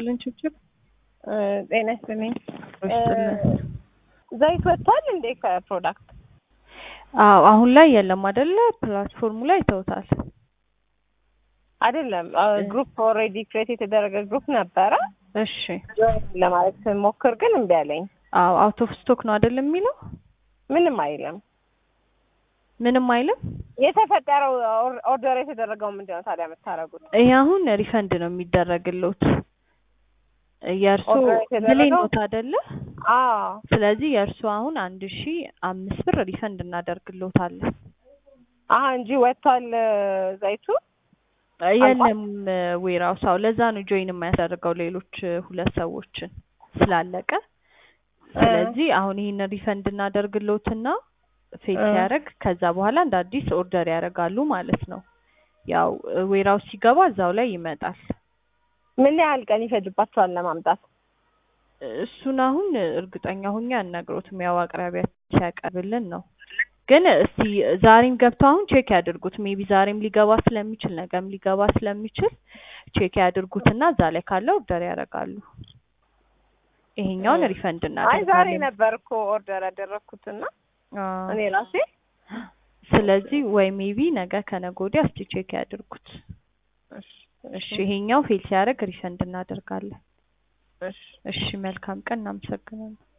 ይስጥልን ችብችብ ጤና ይስጥልኝ። ይስጥልን። ዘይት ወጥቷል እንዴ ከፕሮዳክት? አዎ አሁን ላይ የለም አይደለ? ፕላትፎርሙ ላይ ይተውታል። አይደለም ግሩፕ ኦልሬዲ ክሬት የተደረገ ግሩፕ ነበረ እሺ። ለማለት ስሞክር ግን እምቢ አለኝ። አዎ አውት ኦፍ ስቶክ ነው አይደለም የሚለው? ምንም አይልም። ምንም አይልም። የተፈጠረው ኦርደር የተደረገው ምንድን ነው ታዲያ የምታደርጉት? ይሄ አሁን ሪፈንድ ነው የሚደረግልዎት። የእርሶ ኦርደር የተደረገው? ብሌን ኖት አይደለ? አዎ ስለዚህ የእርሶ አሁን አንድ ሺ አምስት ብር ሪፈንድ እናደርግልዎታለን። አሀ እንጂ ወጥቷል ዘይቱ። የለም ዌራውስ አዎ፣ ለዛ ነው ጆይን የማያደርገው ሌሎች ሁለት ሰዎችን ስላለቀ። ስለዚህ አሁን ይህን ሪፈንድ እናደርግልዎትና ፌል እ። ሲያደርግ ከዛ በኋላ እንደ አዲስ ኦርደር ያደርጋሉ ማለት ነው። ያው ዌራውስ ሲገባ እዛው ላይ ይመጣል። ምን ያህል ቀን ይፈጅባቸዋል ለማምጣት? እሱን አሁን እርግጠኛ ሁኜ አልነግሮትም። ያው አቅራቢያ ሲያቀርብልን ነው። ግን እስቲ ዛሬም ገብተው አሁን ቼክ ያድርጉት። ሜቢ ዛሬም ሊገባ ስለሚችል ነገም ሊገባ ስለሚችል ቼክ ያድርጉትና እዛ ላይ ካለ ኦርደር ያደርጋሉ። ይሄኛውን ሪፈንድ አይ ዛሬ እናደርጋለን። ነበር እኮ ኦርደር ያደረግኩትና አዎ። እኔ ራሴ ስለዚህ ወይ ሜቢ ነገ ከነገ ወዲያ እስቲ ቼክ ያድርጉት። እሺ ይሄኛው ፌል ሲያደርግ ሪፈንድ እናደርጋለን። እሺ እሺ መልካም ቀን፣ እናመሰግናለን።